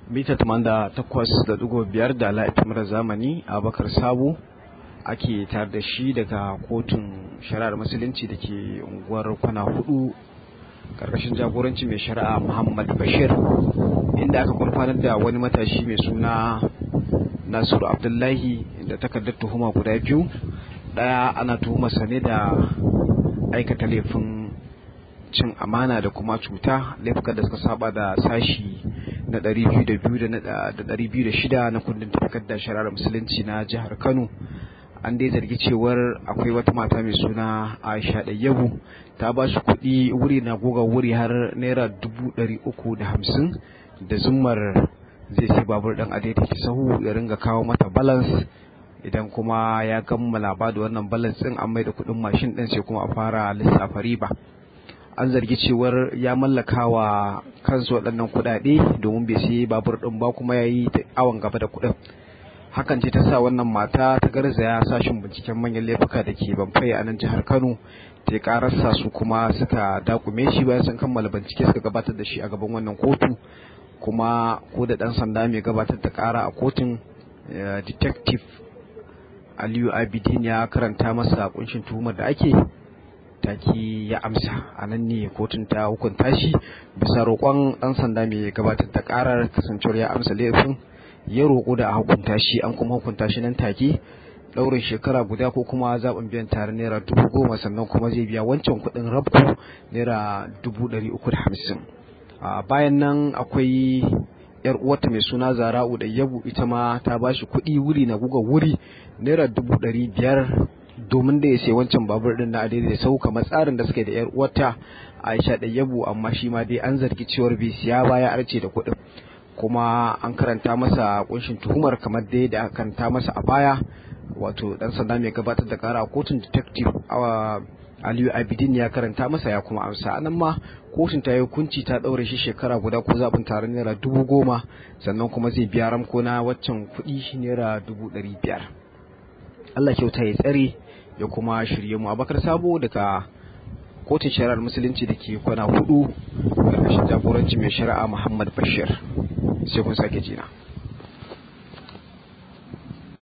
mita da takwas da dugo biyar da la'ifimar zamani a bakar sabo ake tare da shi daga kotun shari'ar musulunci da ke unguwar kwana hudu karkashin jagoranci mai shari'a muhammad bashir inda aka gurfanar da wani matashi mai suna nasiru abdullahi da takardar tuhuma guda biyu daya ana tuhumarsa ne da aikata laifin cin amana da kuma cuta laifukan da suka saba da sashi na 202 da 206 na kundin tafiyar da shari'ar musulunci na jihar kano an dai zargi cewar akwai wata mata mai suna aisha ɗayyabu ta ba shi kuɗi wuri na goga wuri har naira dubu ɗari uku da hamsin da zummar zai sai babur ɗan adaidaita sahu ya ringa kawo mata balance idan kuma ya kammala ba da wannan balance ɗin an mai da kuɗin mashin ɗin sai kuma a fara lissafa riba an zargi cewar ya mallaka wa kansu waɗannan kuɗaɗe domin bai sai babur ɗin ba kuma ya yi awon gaba da kuɗin hakan ce ta sa wannan mata ta garzaya sashin binciken manyan laifuka da ke banfai a nan jihar kano ta yi kararsa su kuma suka dakume shi bayan sun kammala bincike suka gabatar da shi a gaban wannan kotu kuma ko da ɗan sanda mai gabatar da ƙara a kotun detective aliyu abidin ya karanta masa kunshin tuhumar da ake taki ya amsa a nan ne kotun ta hukunta shi bisa roƙon ɗan sanda mai gabatar da ƙarar kasancewar ya amsa laifin ya roƙo da a hukunta shi an kuma hukunta shi nan take ɗaurin shekara guda ko kuma zaɓin biyan tare naira dubu goma sannan kuma zai biya wancan kuɗin rabko naira dubu ɗari uku da hamsin bayan nan akwai yar uwarta mai suna zara'u da yabu ita ma ta ba shi kuɗi wuri na guga wuri naira dubu ɗari biyar domin da ya sai wancan babur din na adai da sau kamar tsarin da suke da yar uwarta Aisha da Yabu amma shi ma dai an zargi cewar bai siya baya arce da kuɗin kuma an karanta masa kunshin tuhumar kamar dai da aka karanta masa a baya wato dan sanda mai gabatar da kara a kotun detective Aliyu Abidin ya karanta masa ya kuma amsa anan ma kotun ta yi hukunci ta daure shi shekara guda ko zaɓin taron naira dubu goma sannan kuma zai biya ramko na waccan kuɗi naira dubu ɗari biyar Allah kyauta ya tsare ya kuma shirye mu abakar sabo daga kotun shari'ar musulunci da ke kwana hudu ƙarƙashin jagoranci mai shari'a muhammad bashir sai kun sake jina